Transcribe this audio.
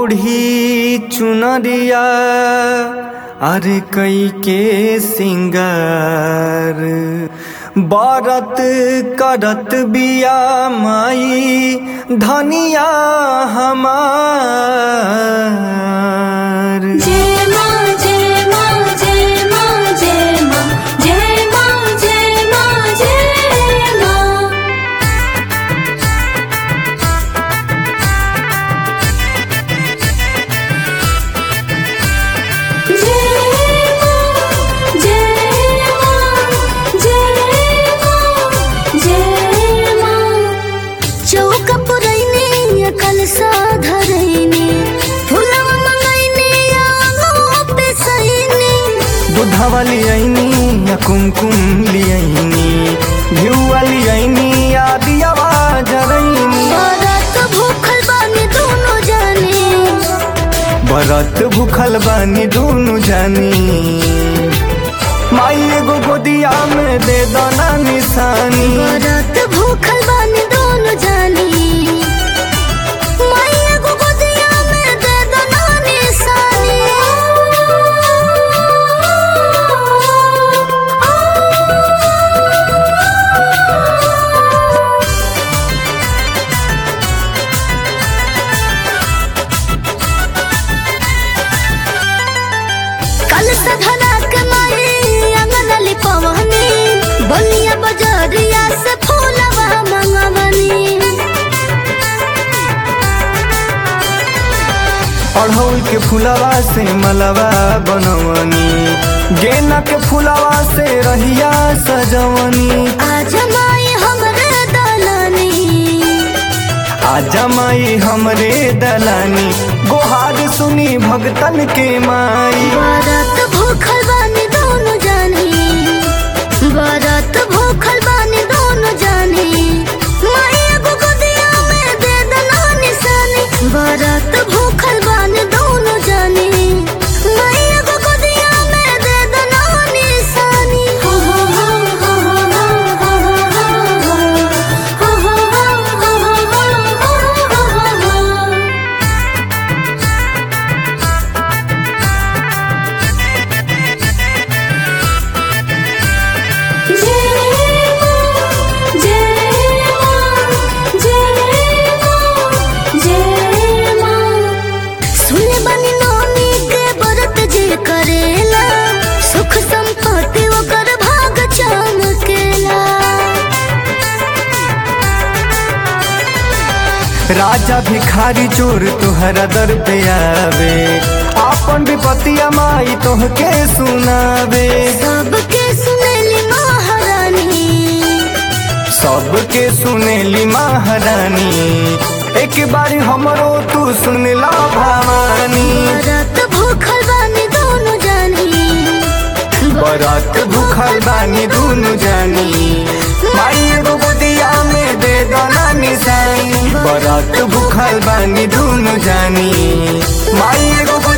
ओढ़ी चुनरिया अरे कई के सिंगार बारत करत बिया माई धनिया हमार जय मां जय मां जय मां जय मां जय मां जय मां जय मां चौक पुरैने कलसा धरैने फुलवा मंगैने आगो पे सैने दूधवा लियाइनी या कुमकुम लियाइनी घिउवा लियाइनी या दियावा जरैनी रात भूखल बानी दोनों जाने बरत भूखल बानी दुनु जानी माई एगो गोदिया में दे दना निशानी रात भूखल बानी दोनों जाने माई एगो गोदिया में दे दो ना निशानी कल सधना के माई अंगन लिपवनी बनिया बजरिया से फूलवा मंगवनी अढ़ौल के फुलवा से मलवा बनवनी गेना के फुलवा से रहिया सजवनी आज माई हमरे दलनी आजा माई हमरे दलानी गोहार सुनी भगतन के माई बरत भूखल बानी दोनों जानी बरत भूखल बानी दोनों जानी माई एगो गोदिया में दे दना निशानी बरत भूखल बानी दोनों जानी माई एगो गोदिया में दे दना निशानी हो हो हो हो हो हो हो हो हो हो सुने बनी नौनी के व्रत जे करेला सुख संपत्ति ओकर भाग चमकेला राजा भिखारी चोर तुहरा दर पे आवे आपन विपतिया माई तोहके सुनावे सबके सुनेली महारानी सबके सुनेली महारानी एक बार हमरो तू सुन ला भवानी व्रत भूखल बानी दोनों जानी बरात भूखल बानी दुनु जानी माई एगो गोदिया में दे दना निशानी बरात भूखल बानी दुनु जानी माई एगो